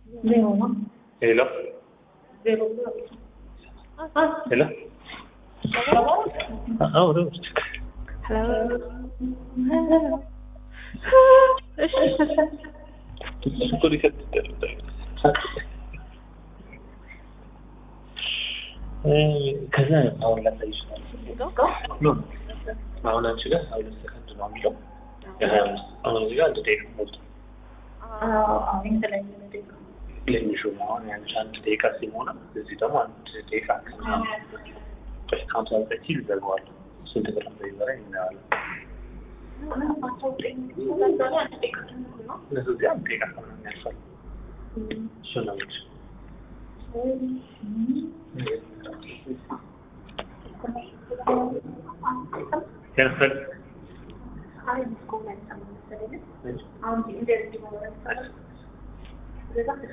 ዜሮ ነው። ሄሎ ዜሮ ሄሎ አዎ ነው እኮ ሊከት ከዛ አሁን ላሳይ ይችላል ኖ አሁን አንቺ ጋር ሀያ ሁለት ሰከንድ ነው የሚለው የሀያ አምስት አሁን እዚህ ጋር አንድ ደቂቃ ሞልቷል ለሚሹ አሁን ያንቺ አንድ ደቂቃ ሲሞላ እዚህ ደግሞ አንድ ደቂቃ ከሀምሳ ዘጠኝ ሲል ይዘጋዋለሁ ስንት ብር እንደሚበራ እናየዋለን እነሱ እዚህ አንድ ደቂቃ ከምናምን ያልፋል እሱ ነው የምልሽ ያልፋል አሁን